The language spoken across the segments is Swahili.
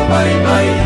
bye bye.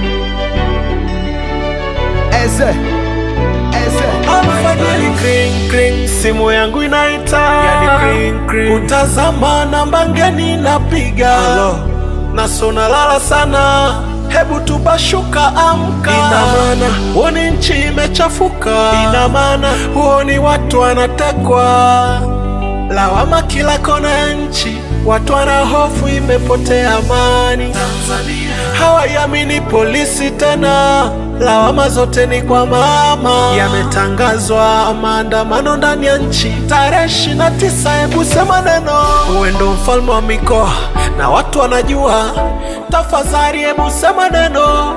Eze, eze. Yani kring kring, simu yangu inaita, yani kring kring, utazama namba ngeni napiga, naso nalala sana, hebu tubashuka, amka. Ina maana huoni nchi imechafuka, ina maana huoni watu wanatekwa, lawama kila kona ya nchi, watu wana hofu, imepotea amani. Hawaiamini polisi tena, lawama zote ni kwa mama. Yametangazwa maandamano ndani ya nchi tarehe ishirini na tisa. Hebu sema neno, uwe ndo mfalme wa mikoa na watu wanajua. Tafadhali hebu sema neno,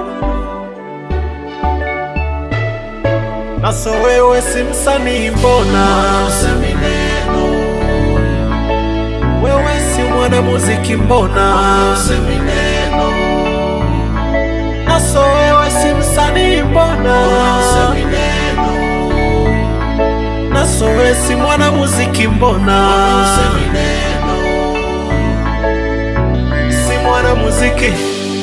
naso wewe si msanii, mbona usemi neno? Wewe si mwanamuziki, mbona usemi neno? Naso wewe si msanii, mbona usemi neno? Naso wewe si mwanamuziki, mbona usemi neno? Si mwanamuziki.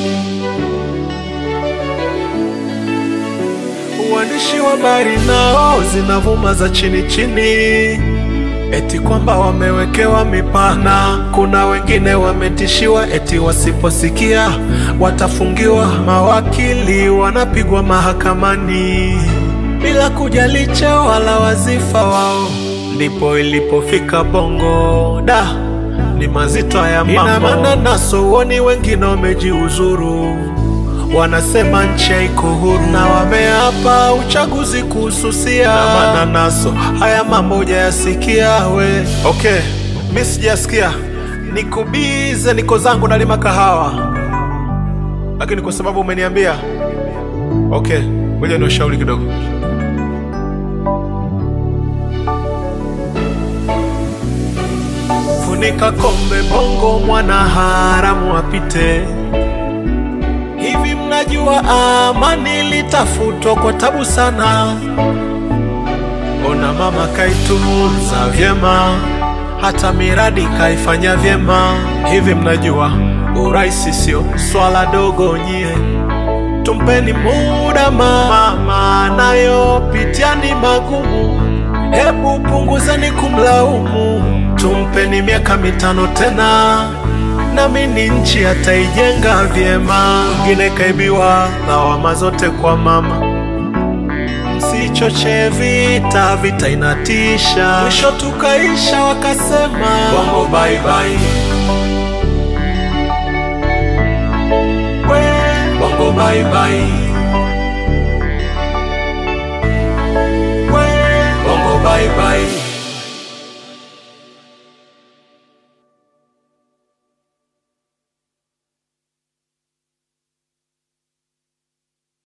Uandishi wa habari nao zinavuma za chini chini, eti kwamba wamewekewa mipana. Kuna wengine wametishiwa eti wasiposikia watafungiwa. Mawakili wanapigwa mahakamani bila kujali cheo wala wazifa wao. Ndipo ilipofika Bongo da ni mazito ya mambo. Ina maana naso uoni wengine wamejiuzuru wanasema nchi haiko huru na wameapa uchaguzi kuhususia. Na maana naso haya mambo hujayasikia we. Okay, mi sijasikia, niko bize, niko zangu nalima kahawa, lakini kwa sababu umeniambia, okay, ngoja ni ushauri kidogo. Funika kombe, Bongo mwana haramu apite. Hivi mnajua amani litafutwa kwa tabu sana. Ona mama kaitunza vyema, hata miradi kaifanya vyema. Hivi mnajua uraisi sio swala dogo nyie, tumpeni muda mama, nayopitia ni magumu, hebu punguzeni kumlaumu, tumpeni miaka mitano tena namini nchi ataijenga vyema. Wengine kaibiwa lawama zote kwa mama. Msichoche vita, vita inatisha. Mwisho tukaisha wakasema Bongo bye bye. We, Bongo bye bye.